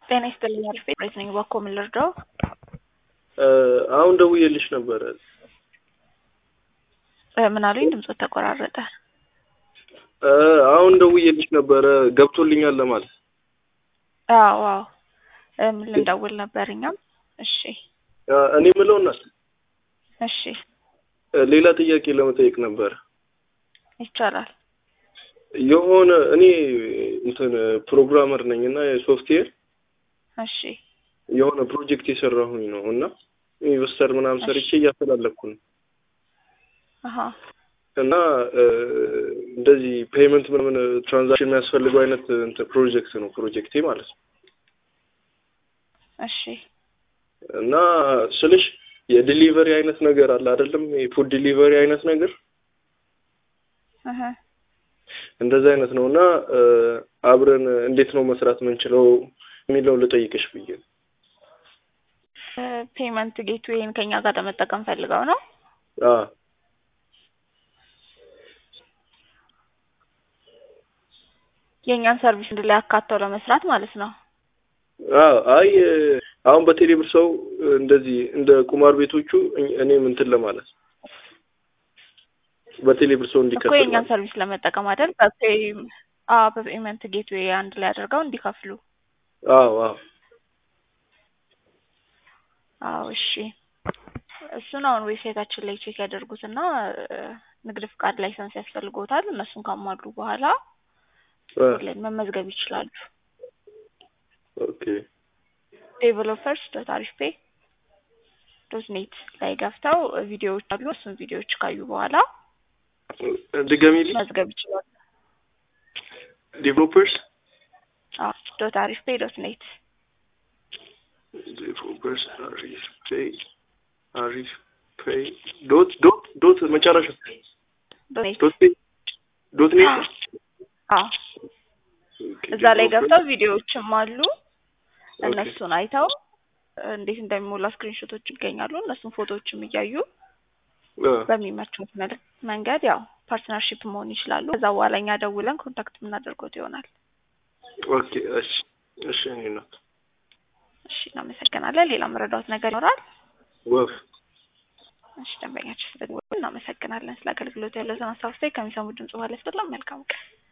ጤና ይስጥልኝ አልፌ ሬት ነኝ። እባክዎ ምን ልርዳው? አሁን ደውዬልሽ ነበረ። ምን አሉኝ? ድምፆት ተቆራረጠ። አሁን ደውዬልሽ ነበረ ገብቶልኛል ለማለት። አዎ አዎ። ምን ልንደውል ነበር እኛም። እሺ እኔ ምለው እናት እሺ ሌላ ጥያቄ ለመጠየቅ ነበረ። ይቻላል። የሆነ እኔ እንትን ፕሮግራመር ነኝ እና የሶፍትዌር እሺ የሆነ ፕሮጀክት የሰራሁኝ ነው እና ኢንቨስተር ምናምን ሰርቼ እያፈላለኩ ነው አሀ እና እንደዚህ ፔመንት ምናምን ትራንዛክሽን የሚያስፈልገው አይነት እንትን ፕሮጀክት ነው ፕሮጀክቴ ማለት ነው። እሺ እና ስልሽ የዲሊቨሪ አይነት ነገር አለ አይደለም? የፉድ ዲሊቨሪ አይነት ነገር እህ እንደዛ አይነት ነው እና አብረን እንዴት ነው መስራት የምንችለው የሚለው ልጠይቅሽ ብዬ ነው። ፔመንት ጌትዌይን ከኛ ጋር ለመጠቀም ፈልገው ነው? አዎ የእኛን ሰርቪስ እንድ ላይ አካተው ለመስራት ማለት ነው። አዎ አይ አሁን በቴሌብር ሰው እንደዚህ እንደ ቁማር ቤቶቹ እኔም እንትን ለማለት በቴሌብር ሰው እኮ እንዲከፍል የእኛን ማለት ሰርቪስ ለመጠቀም አይደል? በፔይ አዎ በፔመንት ጌትዌይ አንድ ላይ አድርገው እንዲከፍሉ። አዎ አዎ አዎ እሺ። እሱን አሁን ዌብሳይታችን ላይ ቼክ ያደርጉትና ንግድ ፍቃድ ላይሰንስ ያስፈልጎታል። እነሱን ካሟሉ በኋላ አ ላይ መመዝገብ ይችላሉ። ኦኬ ዴቨሎፐርስ ዶት አሪፍ ፔይ ዶት ኔት ላይ ገፍተው ቪዲዮዎች አሉ። እሱን ቪዲዮዎች ካዩ በኋላ ድገሚልኝ። መዝገብ ይችላሉ። ዴቨሎፐርስ አዎ ዶት አሪፍ ፔይ ዶት ኔት ዴቨሎፐርስ አሪፍ ፔይ አሪፍ ፔይ ዶት ዶት ዶት መጨረሻ ዶት ኔት ዶት ፔይ ዶት ኔት አዎ እዛ ላይ ገብተው ቪዲዮዎችም አሉ። እነሱን አይተው እንዴት እንደሚሞላ ስክሪንሾቶች ይገኛሉ። እነሱን ፎቶዎችም እያዩ በሚመቹት መልክ መንገድ ያው ፓርትነርሺፕ መሆን ይችላሉ። ከዛ በኋላ እኛ ደውለን ኮንታክት የምናደርጎት ይሆናል። ኦኬ እሺ እሺ እኔ ናት እሺ እናመሰግናለን። ሌላ መረዳት ነገር ይኖራል? ወፍ እሺ ደንበኛችን ስለደወሉ እናመሰግናለን። ስለ አገልግሎት ያለውን ሀሳብ አስተያየት ከሚሰሙ ድምጽ በኋላ መልካም ቀን